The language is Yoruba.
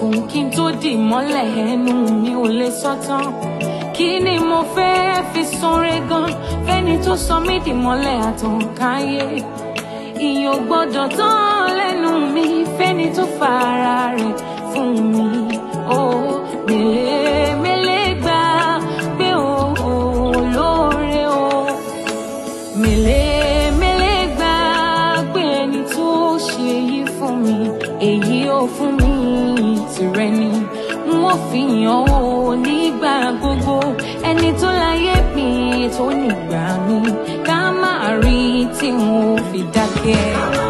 òkùnkùn kí n tó dì mọ́lẹ̀ ẹnu mi ò lè sọ tán kí ni mo fẹ́ fi sanre gan fẹ́ni tó sọ mí dì mọ́lẹ̀ àtànkáyé ìyẹn ò gbọ́dọ̀ tán lẹ́nu mi fẹ́ni tó fara rẹ̀ fún mi ó mèlémélé gbà pé ó lóore o mèlémélé gbà pé ẹni tó ṣe yí fún mi èyí ò fún mi tìrẹ ni n ó fi hàn ó nígbà gbogbo ẹni tó láyé mi tó nígbà mi ká má rí tí n ò fi dákẹ́.